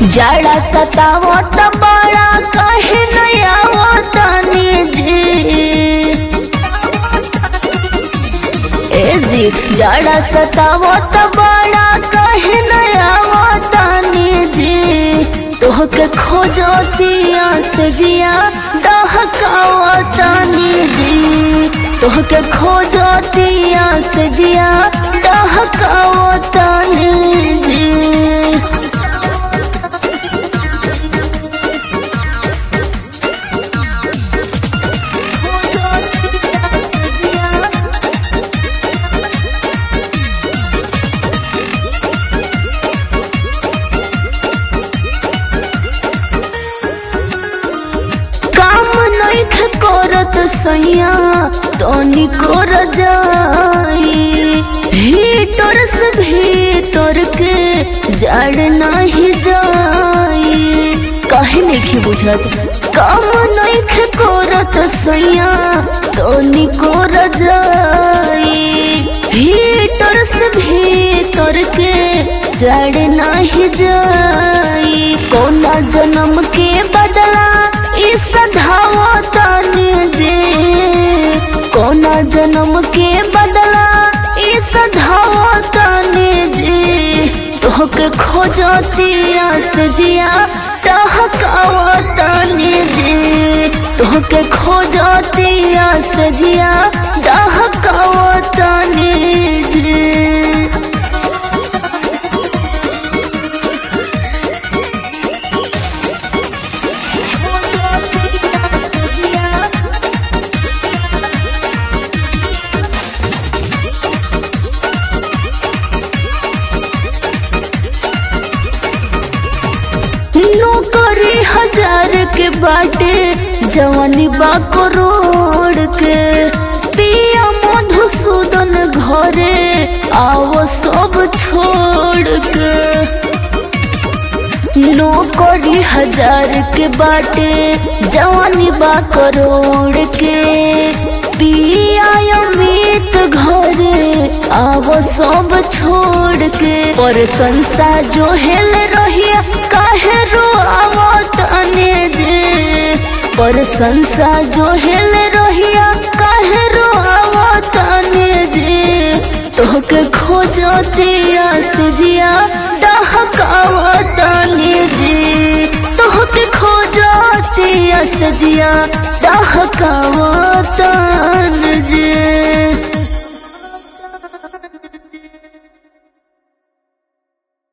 जाड़ा सतावत बड़ा कहे नया तनी जी ए जी जाड़ा सतावत बड़ा कहे नया तनी जी तोहके खोजतिया से जिया डहकावतनी जी तोहके खोजतिया से जिया डहकावतनी जी काम नइख करत सैया तनी कर जाई भीतर से भीतर के जड़ नाही जाई काहे नहीं बुझत काम नइख करत सैया तनी कर जाई भीतर से भीतर के जड़ नाही जाई कोना जन्म के बदला इस धावतनी जे कोना जन्म के बदला इस धावतनी जे तोहके खोजतिया से जिया डहकावतनी जे तोहके खोजतिया से जिया डहकावतनी जे नौकरी हजार के बाटे जवानी बा करोड़ के पिया मधुसूदन घरे आओ सब छोड़ के नौकरी हजार के बाटे जवानी बा करोड़ के पिया अमित घरे आवो सब छोड़ के पर संसा जो हेल रहिया काहे रो आवो तने जे पर संसा जो हेल रहिया काहे रो आवो तने जे तोहके खोजतिया से जिया डहकावतनी जी तोहके खोजतिया से जिया डहकावतनी